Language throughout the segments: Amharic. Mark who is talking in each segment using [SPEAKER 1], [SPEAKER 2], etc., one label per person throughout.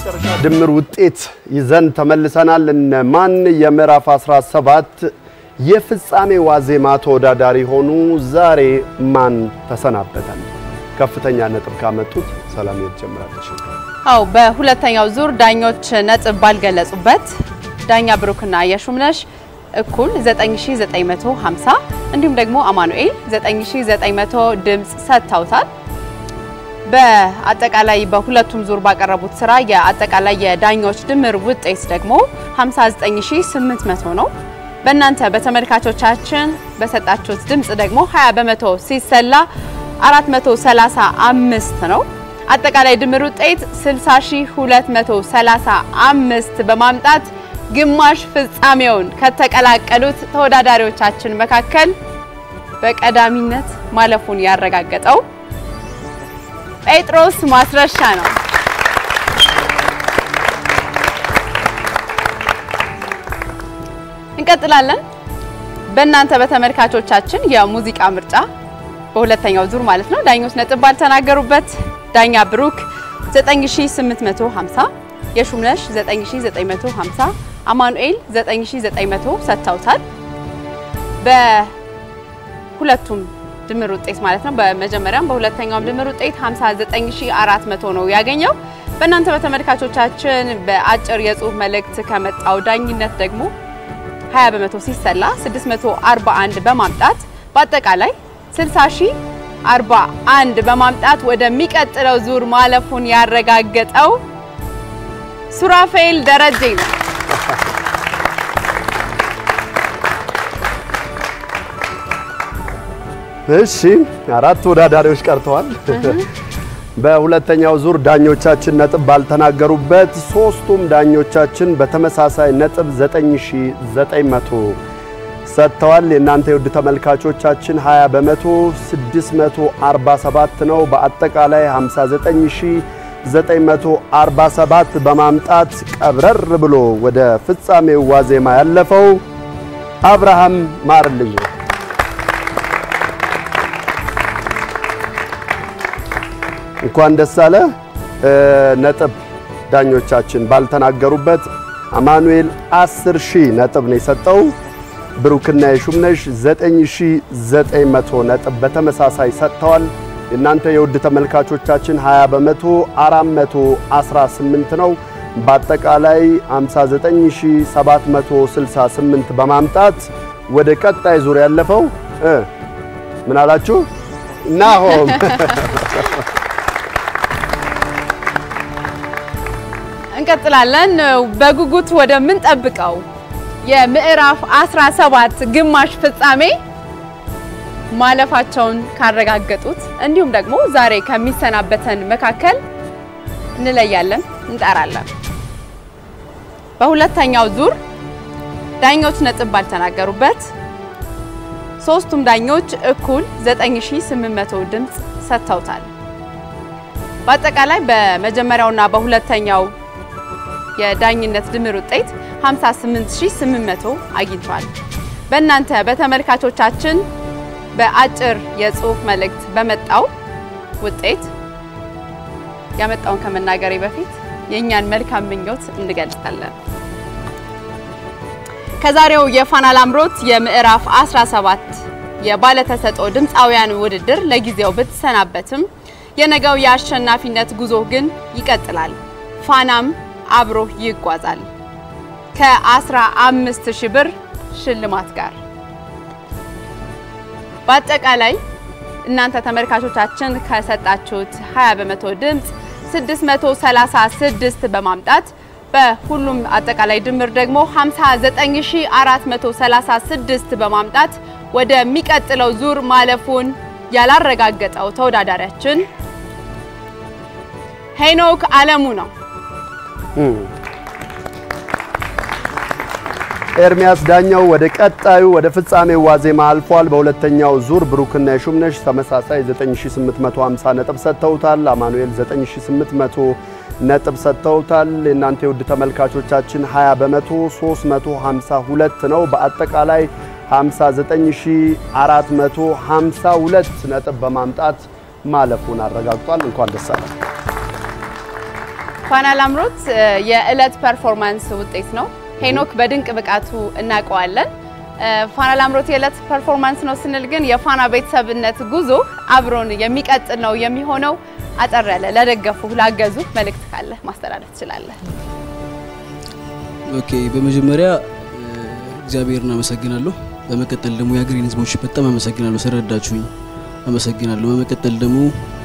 [SPEAKER 1] የመጨረሻ ድምር ውጤት ይዘን ተመልሰናል። እነማን የምዕራፍ 17 የፍጻሜ ዋዜማ ተወዳዳሪ ሆኑ? ዛሬ ማን ተሰናበተን? ከፍተኛ ነጥብ ካመጡት ሰላም ትጀምራለች።
[SPEAKER 2] አው በሁለተኛው ዙር ዳኞች ነጥብ ባልገለጹበት ዳኛ ብሩክና የሹምነሽ እኩል 9950 እንዲሁም ደግሞ አማኑኤል 9900 ድምፅ ሰጥተውታል። በአጠቃላይ በሁለቱም ዙር ባቀረቡት ስራ የአጠቃላይ የዳኞች ድምር ውጤት ደግሞ 59800 ነው። በእናንተ በተመልካቾቻችን በሰጣችሁት ድምፅ ደግሞ 20 በመቶ ሲሰላ 435 ነው። አጠቃላይ ድምር ውጤት 60235 በማምጣት ግማሽ ፍጻሜውን ከተቀላቀሉት ተወዳዳሪዎቻችን መካከል በቀዳሚነት ማለፉን ያረጋገጠው ጴጥሮስ ማስረሻ ነው። እንቀጥላለን። በእናንተ በተመልካቾቻችን የሙዚቃ ምርጫ በሁለተኛው ዙር ማለት ነው ዳኞች ነጥብ ባልተናገሩበት ዳኛ ብሩክ 9850፣ የሹምነሽ 9950፣ አማኑኤል 9900 ሰጥተውታል። በሁለቱም ድምር ውጤት ማለት ነው በመጀመሪያም በሁለተኛውም ድምር ውጤት 59400 ነው ያገኘው። በእናንተ በተመልካቾቻችን በአጭር የጽሁፍ መልእክት ከመጣው ዳኝነት ደግሞ 20 በመቶ ሲሰላ 641 በማምጣት በአጠቃላይ 60041 በማምጣት ወደሚቀጥለው ዙር ማለፉን ያረጋገጠው ሱራፌል ደረጀ ነው።
[SPEAKER 1] እሺ አራት ተወዳዳሪዎች ቀርተዋል። በሁለተኛው ዙር ዳኞቻችን ነጥብ ባልተናገሩበት ሶስቱም ዳኞቻችን በተመሳሳይ ነጥብ 9900 ሰጥተዋል። የእናንተ የውድ ተመልካቾቻችን 20 በመቶ 647 ነው። በአጠቃላይ 59947 በማምጣት ቀብረር ብሎ ወደ ፍጻሜው ዋዜማ ያለፈው አብርሃም ማርልኝ ነው። እንኳን ደስ አለ። ነጥብ ዳኞቻችን ባልተናገሩበት አማኑኤል 10 ሺህ ነጥብ ነው የሰጠው። ብሩክና የሹምነሽ 9900 ነጥብ በተመሳሳይ ሰጥተዋል። የእናንተ የውድ ተመልካቾቻችን 20 በመቶ 418 ነው። በአጠቃላይ 59768 በማምጣት ወደ ቀጣይ ዙር ያለፈው ምን አላችሁ? ናሆም
[SPEAKER 2] እንቀጥላለን። በጉጉት ወደምንጠብቀው የምዕራፍ 17 ግማሽ ፍጻሜ ማለፋቸውን ካረጋገጡት እንዲሁም ደግሞ ዛሬ ከሚሰናበተን መካከል እንለያለን፣ እንጠራለን። በሁለተኛው ዙር ዳኞች ነጥብ ባልተናገሩበት ሶስቱም ዳኞች እኩል 9800 ድምፅ ሰጥተውታል። በአጠቃላይ በመጀመሪያውና በሁለተኛው የዳኝነት ድምር ውጤት 58800 አግኝቷል። በእናንተ በተመልካቾቻችን በአጭር የጽሁፍ መልእክት በመጣው ውጤት ያመጣውን ከመናገሬ በፊት የእኛን መልካም ምኞት እንገልጻለን። ከዛሬው የፋና ላምሮት የምዕራፍ 17 የባለተሰጥኦ ድምፃውያን ውድድር ለጊዜው ብትሰናበትም የነገው የአሸናፊነት ጉዞ ግን ይቀጥላል። ፋናም አብሮ ይጓዛል ከ15 ሺህ ብር ሽልማት ጋር። በአጠቃላይ እናንተ ተመልካቾቻችን ከሰጣችሁት 20 በመቶ ድምፅ 636 በማምጣት በሁሉም አጠቃላይ ድምር ደግሞ 59436 በማምጣት ወደሚቀጥለው ዙር ማለፉን ያላረጋገጠው ተወዳዳሪያችን ሄኖክ አለሙ ነው።
[SPEAKER 1] ኤርሚያስ ዳኛው ወደ ቀጣዩ ወደ ፍጻሜው ዋዜማ አልፏል። በሁለተኛው ዙር ብሩክና የሹምነሽ ተመሳሳይ 9850 ነጥብ ሰጥተውታል። አማኑኤል 9800 ነጥብ ሰጥተውታል። የእናንተ የውድ ተመልካቾቻችን 20 በመቶ 352 ነው። በአጠቃላይ 59452 ነጥብ በማምጣት ማለፉን አረጋግጧል። እንኳን ደስ አለ።
[SPEAKER 2] ፋና ላምሮት የዕለት ፐርፎርማንስ ውጤት ነው። ሄኖክ በድንቅ ብቃቱ እናውቀዋለን። ፋና ላምሮት የዕለት ፐርፎርማንስ ነው ስንል ግን የፋና ቤተሰብነት ጉዞ አብሮን የሚቀጥል ነው የሚሆነው። አጠር ያለ ለደገፉ ላገዙ መልእክት ካለ ማስተላለፍ ትችላለህ።
[SPEAKER 3] ኦኬ፣ በመጀመሪያ እግዚአብሔርን አመሰግናለሁ። በመቀጠል ደግሞ የሀገሬን ሕዝቦች በጣም አመሰግናለሁ፣ ስለረዳችሁኝ አመሰግናለሁ። በመቀጠል ደግሞ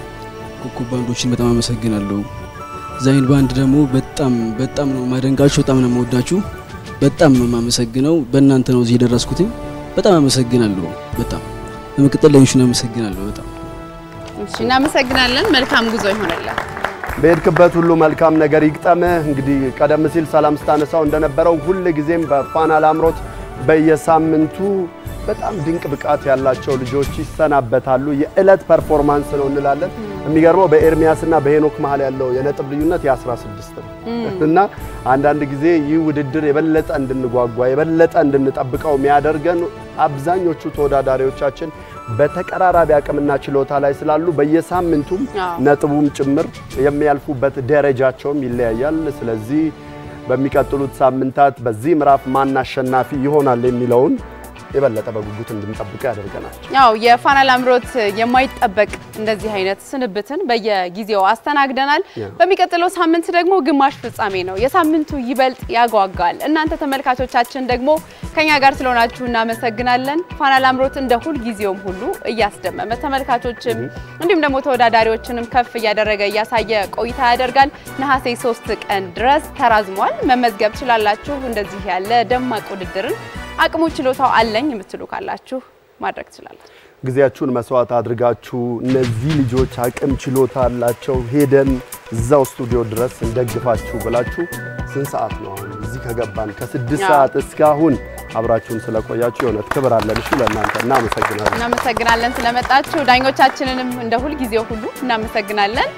[SPEAKER 3] ኮከብ ባንዶችን በጣም አመሰግናለሁ። ዛይን ባንድ ደግሞ በጣም በጣም ነው ማደንቃችሁ፣ በጣም ነው የምወዳችሁ፣ በጣም ነው የማመሰግነው። በእናንተ ነው እዚህ የደረስኩትኝ። በጣም አመሰግናለሁ። በጣም በመቀጠል ለዩሽን አመሰግናለሁ። በጣም
[SPEAKER 2] እሺ፣ እናመሰግናለን። መልካም ጉዞ ይሆንልን።
[SPEAKER 1] በሄድክበት ሁሉ መልካም ነገር ይግጠምህ። እንግዲህ ቀደም ሲል ሰላም ስታነሳው እንደነበረው ሁል ጊዜም በፋና ላምሮት በየሳምንቱ በጣም ድንቅ ብቃት ያላቸው ልጆች ይሰናበታሉ። የዕለት ፐርፎርማንስ ነው እንላለን። የሚገርመው በኤርሚያስና በሄኖክ መሀል ያለው የነጥብ ልዩነት የ16 ነው እና አንዳንድ ጊዜ ይህ ውድድር የበለጠ እንድንጓጓ የበለጠ እንድንጠብቀው የሚያደርገን አብዛኞቹ ተወዳዳሪዎቻችን በተቀራራቢ አቅምና ችሎታ ላይ ስላሉ በየሳምንቱም ነጥቡም ጭምር የሚያልፉበት ደረጃቸውም ይለያያል። ስለዚህ በሚቀጥሉት ሳምንታት በዚህ ምዕራፍ ማን አሸናፊ ይሆናል የሚለውን የበለጠ በጉጉት እንድንጠብቀው ያደርገናል።
[SPEAKER 2] ያው የፋና ላምሮት የማይጠበቅ እንደዚህ አይነት ስንብትን በየጊዜው አስተናግደናል። በሚቀጥለው ሳምንት ደግሞ ግማሽ ፍጻሜ ነው። የሳምንቱ ይበልጥ ያጓጓል። እናንተ ተመልካቾቻችን ደግሞ ከኛ ጋር ስለሆናችሁ እናመሰግናለን። ፋና ላምሮት እንደ ሁል ጊዜውም ሁሉ እያስደመመ ተመልካቾችም እንዲሁም ደግሞ ተወዳዳሪዎችንም ከፍ እያደረገ እያሳየ ቆይታ ያደርጋል። ነሐሴ ሶስት ቀን ድረስ ተራዝሟል። መመዝገብ ችላላችሁ። እንደዚህ ያለ ደማቅ ውድድርን አቅሙ ችሎታው አለኝ የምትሉ ካላችሁ ማድረግ ትችላላችሁ።
[SPEAKER 1] ጊዜያችሁን መስዋዕት አድርጋችሁ እነዚህ ልጆች አቅም ችሎታ አላቸው ሄደን እዛው ስቱዲዮ ድረስ እንደግፋችሁ ብላችሁ ስንት ሰዓት ነው አሁን እዚህ ከገባን ከስድስት ሰዓት እስካሁን አብራችሁን ስለቆያችሁ የእውነት ክብር አለን። እሺ ለእናንተ እናመሰግናለን።
[SPEAKER 2] እናመሰግናለን ስለመጣችሁ። ዳኞቻችንንም እንደ ሁል ጊዜው ሁሉ እናመሰግናለን።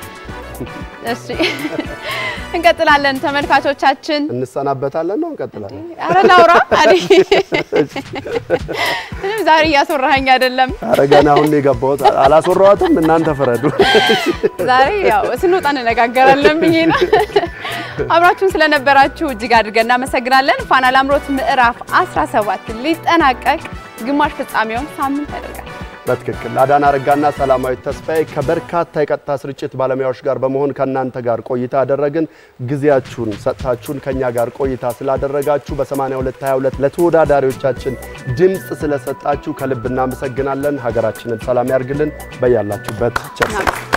[SPEAKER 2] እሺ እንቀጥላለን። ተመልካቾቻችን
[SPEAKER 1] እንሰናበታለን ነው እንቀጥላለን።
[SPEAKER 2] ኧረ ላውራ ምንም ዛሬ እያስወራኸኝ አይደለም።
[SPEAKER 1] ኧረ ገና አሁን የገባሁት አላስወራኋትም። እናንተ ፍረዱ።
[SPEAKER 2] ዛሬ ያው ስንወጣ እንነጋገራለን ብዬ ነው። አብራችሁን ስለነበራችሁ እጅግ አድርገን እናመሰግናለን። ፋና ላምሮት ምዕራፍ 17 ሊጠናቀቅ ግማሽ ፍጻሜውን ሳምንት ያደርጋል።
[SPEAKER 1] በትክክል አዳና አረጋና ሰላማዊት ተስፋዬ ከበርካታ የቀጥታ ስርጭት ባለሙያዎች ጋር በመሆን ከእናንተ ጋር ቆይታ ያደረግን። ጊዜያችሁን ሰጥታችሁን ከኛ ጋር ቆይታ ስላደረጋችሁ በ8222 ለተወዳዳሪዎቻችን ድምፅ ስለሰጣችሁ ከልብ እናመሰግናለን። ሀገራችንን ሰላም ያርግልን። በያላችሁበት ቸር